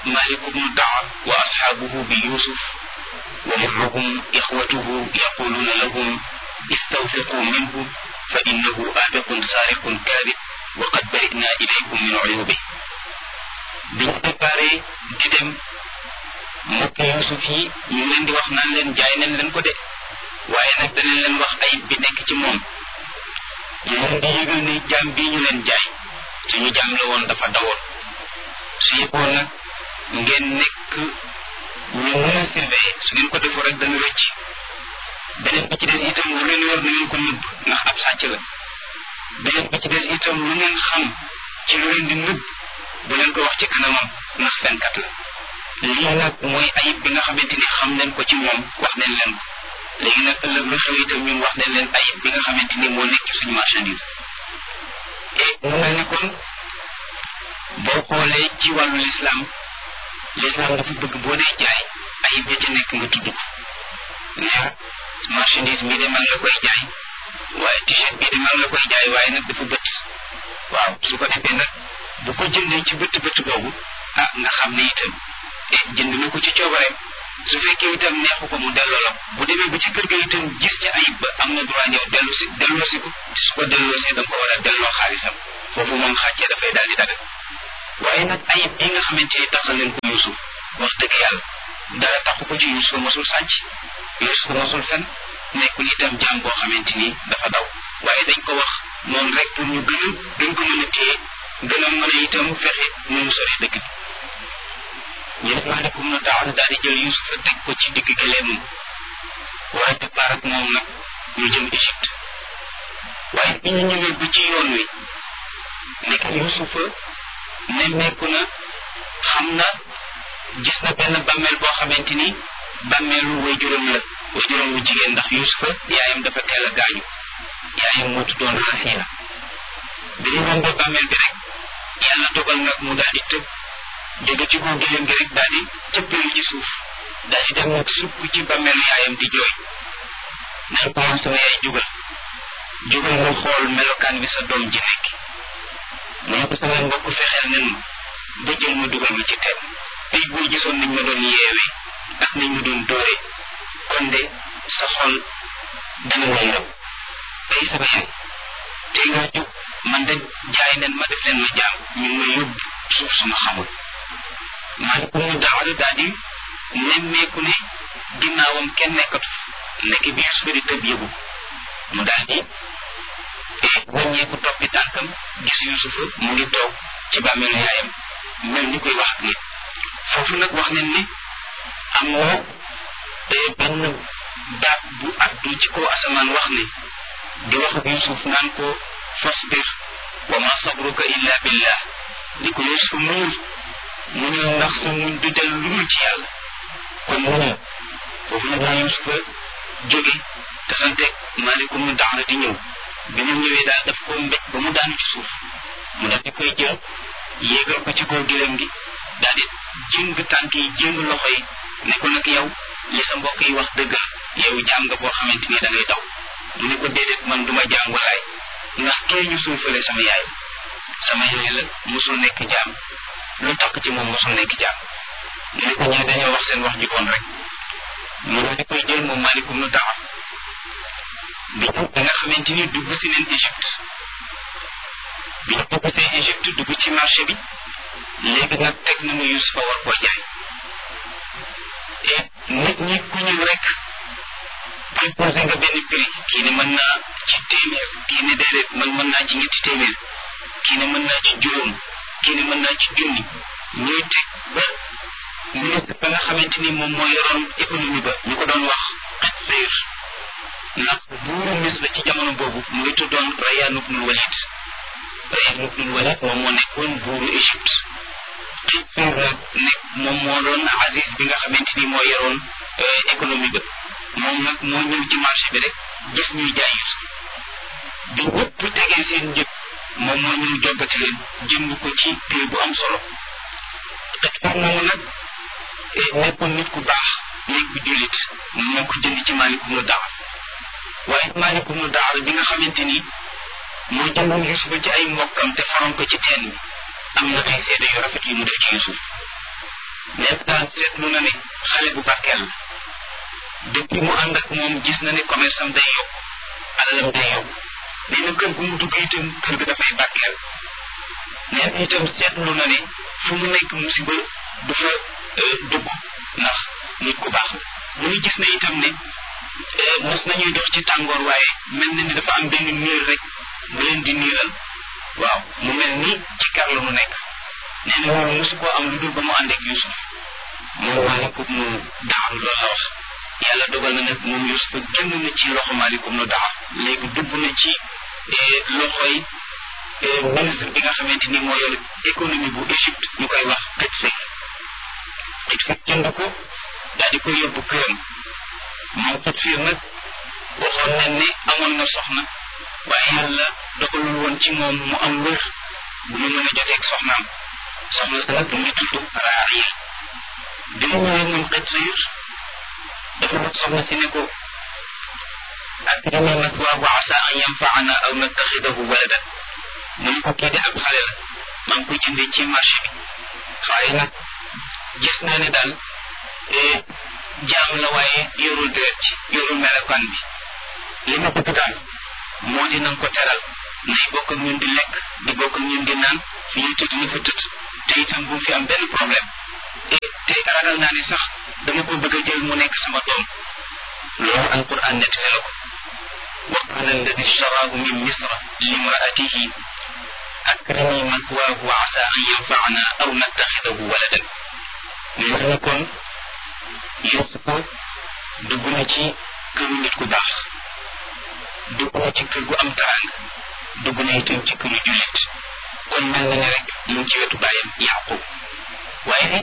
مالك بن دعر وأصحابه بيوسف ومعهم إخوته يقولون لهم استوثقوا منه فإنه آبق سارق كاذب وقد برئنا إليكم من عيوبه biñ préparé di dem mbokk Yuusuf yi ñu leen di wax naan leen jaay nañ leen ko de waaye nag danañ leen wax ayib bi nekk ci moom ñu leen di yëgal ne jaam bii ñu leen jaay suñu jaam la woon dafa dawoon su yëgoon nag ngeen nekk ñu mën a surveiller su ngeen ko defoo rek dana rëcc beneen bi ci des itam lu leen yor na ngeen ko nëbb ndax ab sàcc la beneen bi ci des itam lu ngeen xam ci lu leen di nëbb bu leen ko wax ci kanamam ndax fenkat la lii nag mooy ayib bi nga xamante ni xam nañ ko ci moom wax nañ leen ko léegi nag ëllëg lu xew itam ñun wax nañ leen ayib bi nga xamante ni moo nekk suñu marchandise et mu mel ni kon boo xoolee ci wàllu lislaam lislaam dafa bëgg boo dee jaay ayib ya ca nekk nga tudd ko neex marchandise bii de man la koy jaay waaye t-shirt bii de man la koy jaay waaye nag dafa bët waaw su ko defee nag bu ko jëndee ci bët bët boobu ah nga xam ne itam jënd na ko ci coobareem su fekkee itam neexu ko mu delloo la bu demee ba ci kër ga itam gis ci ayib ba am na droit ñëw dellu si delloo si ko te su ko delloo see da nga ko war a delloo xaalisam foofu moom xàccee dafay daal di dagal waaye nag ayib bi nga xamante ni taxal leen ko Yuusuf wax dëgg yàlla dara taxu ko ci Yuusuf mosul sàcc Yuusuf mosul fen nekkul itam jaam boo xamante ni dafa daw waaye dañ ko wax noonu rek pour ñu gën a gën ko mën a téye gën a mën a itam fexe nu mu sori dëkk bi ñu def maalekum na taala daal di jël Yuusufa teg ko ci digg gëleemam waaye départ ak moom nag ñu jëm Égypte waaye bi ñu ñëwee ba ci yoon wi nekk Yuusufa nemmeeku na xam na gis na benn bàmmeel boo xamante ni bàmmeelu waajuram la waajuram wu jigéen ndax Yuusufa yaayam dafa teel a gaañu yaayam moo tuddoon Raxiila bi ñu rombee bàmmeel bi rek yàlla dogal nag mu daal di tëb jóge ci kaw gileem gi rek daal di cëppeelu ci suuf daal di dem nag sukk ci bàmmeelu yaayam di jooy naan ko woon sama yaay jógal jógal nga xool melokaan bi sa doom ji nekk mu ne ko sama mbokk fexeel nen ma ba jël ma dugal ma ci teen ay boo gisoon nañ ma doon yeewee ak nañ ma doon dóoree kon de sa xol dana ma yërëm ay sama yaay tey nga jóg man de jaay nen ma def leen ma jaam ñu ngi ma yóbbu suuf suma xamul maa ko mu daawale daal di nemmeeku ne ginnaawam kenn nekkatu nekk bi Yuusufa di tëb yëgu mu daal di wàññeeku toppi tànkam gis Yuusufa mu ngi toog ci bàmmeelu yaayam mel ni koy wax ak nit foofu nag wax nañ ne am na benn baat bu addu ci kaw asamaan wax ne di wax ak Yuusuf naan ko fasbir wa ma sabruka illa billah li ko Yuusuf muñul muñul ndax sa muñ du del lu dul ci yàlla kon muñul foofu nag la Yuusufa jóge te santeeg maalikum mu daara di ñëw bi mu ñëwee daal daf ko mbéj ba mu daanu ci suuf mu daal di koy jël yéegal ko ci kaw gileem gi daal di jëng tànk yi jëng loxo yi ne ko nag yow li sa mbokk yi wax dëgg yow jaam nga boo xamante ni da ngay daw mu ne ko déedéet man duma jaam walaay ndax kee ñu suufale sama yaay sama yaay la mosul nekk jaam lu takk ci moom mosul nekk jaam mu ne ko ñee dañoo wax seen wax ju bon rek mu daal di koy jël moom maalikum nu taxaw bi ñu da nga xamante ni dugg si neen Égypte bi ñu dugg see Égypte dugg ci marché bi léegi nag teg nañu Yuusufa war koo jaay et nit ñi ku ñëw rek proposé nga benn prix kii ne mën naa ci téeméer kii ne déedéet man mën naa ci ñetti téeméer kii ne mën naa ci juróom kii ne mën naa ci junni ñuy teg ba ministre ba nga xamante ni moom moo yoroon économie ba ñu ko doon wax xet féer ndax buuru Misra ci jamono boobu mu ngi tuddoon Rayyan ibnul Walid Rayyan ibnul Walid moom moo nekkoon buuru Égypte xet féer nag nekk moom moo doon Aziz bi nga xamante ni moo yoroon économie ba moom nag moo ñëw ci marché bi rek gis ñuy jaay Yuusuf bi ñëpp tegee seen njëg moom moo ñëw joggati leen jënd ko ci prix bu am solo xet féer moomu nag nekkoon nit ku baax nekk bu jullit moo ko jënd ci maalikum nu daawar waaye maalikum nu daawar bi nga xamante ni moo jëndoon Yuusufa ci ay mbokkam te faroon ko ci teen bi am na ay seede yu rafet yu mu def ci Yuusuf nee na daal seetlu na ne xale bu barkeel la depuis mu ànd ak moom gis na ne commerce am day yokk alalam day yokk nee na kër gu mu dugg itam kër ga dafay barkeel nee na itam seetlu na ne fu mu nekk musiba du fa dugg ndax nit ku baax la mu ngi gis na itam ne mos nañuy dox ci tàngoor waaye mel na ni dafa am benn niir rek bu leen di niiral waaw mu mel ni ci kar la mu nekk nee na loolu mosu koo am lu dul ba mu ànd ak Yuusuf moom maalikum nu daxam loolu la wax yàlla dogal na nag moom Yuusuf génn na ci loxo maalikum nu daxam léegi dugg na ci loxoy ministre bi nga xamante ni moo yor économie bu Égypte ñu koy wax Xitfik Xitfik jënd ko daal di koy yóbbu këram moom Xitfik nag waxoon nañ ne amoon na soxna waaye yàlla dogalul woon ci moom mu am wér bu ñu mën a joteeg soxnaam soxna sa nag mu ngi tudd Raariya bi mu ñëwee moom Xitfik dafa wax soxna si ne ko akrimi mathwaahu asa an yanfaana aw nattaxidahu waladan mu ne ko kii de ab xale la maa ngi ko jëndee ci marché bi waaye nag gis naa ne daal jaam la waaye yorul deret ci yorul melokaan bi li ma bëgg daal moo di nanga ko teral nay bokk ak ñun di lekk di bokk ak ñun di naan fi ñu tëdd ni fa tëdd te itam bu fi am benn problème te ragal naa ne sax dama ko bëgg a jël mu nekk sama doom loolu alquran nettali na ko wa qala alladi ishtaraahu min misra limraatihi akrimi mathwaahu wa asa an yanfaana aw nattaxidahu waladan ñu wax ne kon Yuusufa dugg na ci këru nit ku baax dugg na ci kër gu am taraanga dugg na itam ci këru jullit kon mel na ne rek mu ngi ci wetu bàyyam Yaqub waaye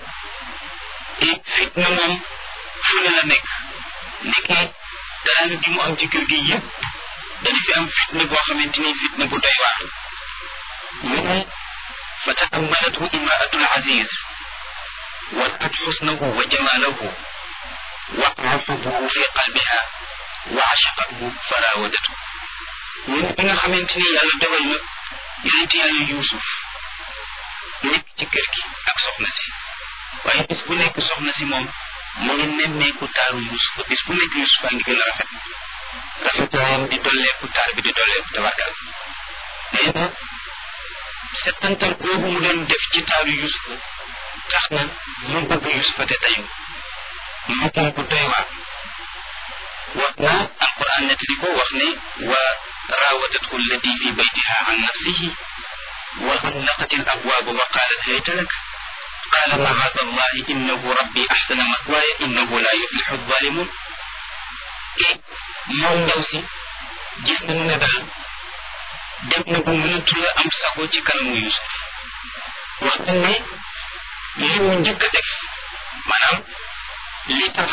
fitna moom fu ne la nekk nekkee taraanga gi mu am ci kër gi yëpp dana fi am fitna boo xamante ni fitna bu doy waar ñu ne fa taammalathu imraatul aziz ورأت حسنه وجماله وقع حبه في قلبها وعشقته فراودته ñun bi nga xamante ni yàlla dogal na yonent yàlla yuusuf nekk ci kër gi ak soxna si waaye bis bu nekk soxna si moom mu ngi nemmeeku taaru yuusuf bis bu nekk yuusuf a ngi gën a rafet rafetaayam di dolleeku taar bi di dolleeku tabarkal nee na settantal boobu mu doon def ci taaru yuusuf tax na mu bëgg yusufa te tayu mu bëgg bu doy waar wax na alquran nettali ko wax ne wa raawadathu allati fi baytiha an nafsihi wa xallaqat al abwaaba wa qaalat hayta lak qaala macaada allahi innahu rabbi axsana matwaaya innahu la yuflixu alzalimun e moom ndaw si gis nañu ne daal dem na bu mënatu la am sago ci kanamu yusuf wax na ne li mu njëkk a def maanaam li tax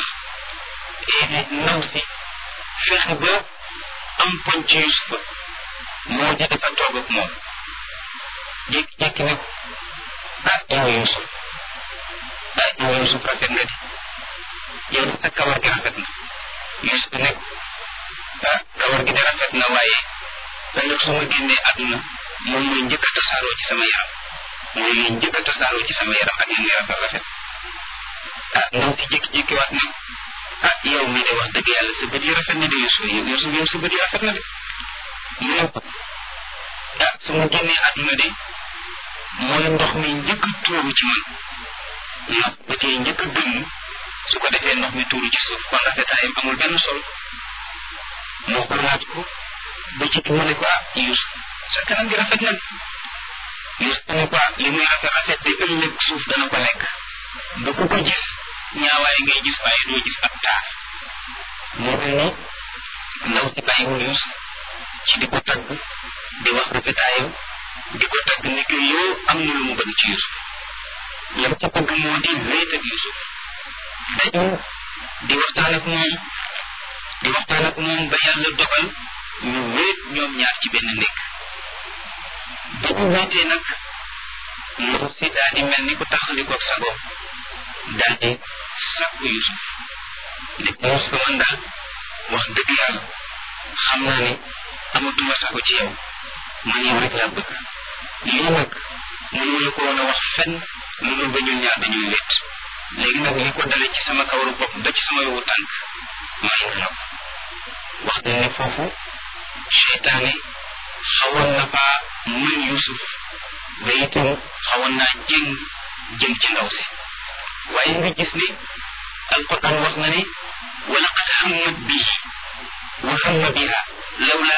ndaw si fexe ba am poñ ci Yusufa moo di dafa toog ak moom jékki-jékki ne ko ah yow Yusuf ah yow Yusuf rafet nga di yow sa kawar gi rafet na Yusuf ne ko ah kawar gi de rafet na waaye ëllëg su ma génnee àdduna moom mooy njëkk a tasaaroo ci sama yaram mooy liy njëkk a tasaaroo ci sama yaram ak yéen rafet rafet ah ndaw si jékki-jékki waat ne ah yow mii de wax dëgg yàlla sa bët yi rafet na de Yusuf Yusuf yow sa bët yi rafet na de mu ne ko ah su ma génnee àdduna de mooy ndox mi njëkk a tuuru ci man ndax bët yi njëkk a dënn su ko defee ndox mi tuuru ci suuf kon rafetaayam amul benn solo moo ko laaj ko ba ci mu ne ko ah Yusuf sa kanam gi rafet na Yusuf ne ko li muy rafet rafet de ëllëg suuf dana ko lekk ba ku ko gis ñaawaay ngay gis waaye doo gis ab taar moo mel ni ndaw si bàyyiwul Yusuf ci di ko tagg di wax rafetaayam di ko tagg ne que yow am na lu mu bëgg ci Yusuf lam ca bëgg moo di wéet ak Yusuf dañu di waxtaan ak moom di waxtaan ak moom ba yàlla dogal ñu wéet ñoom ñaar ci benn nekk ba ñu wéetee nag ndaw si daal di mel ni ku taxalikoog sa bopp daal di sàkku Yusuf ne ko Yusuf man daal wax dëgg yàlla xam naa ne amatuma sago ci yow man yow rek laa bëgg lii nag mënu la ko woon a wax fenn lu dul ba ñun ñaar dañuy wéet léegi nag li ko dale ci sama kawaru bopp ba ci sama yowu tànk may na la ko wax nañ ne foofu seytaane xawoon na faa mën Yuusuf ba itam xawoon naa jëng jëm ci ndaw si waaye nga gis ne alquran wax na ne wa laqad hammat bihi wa hamma biha lawla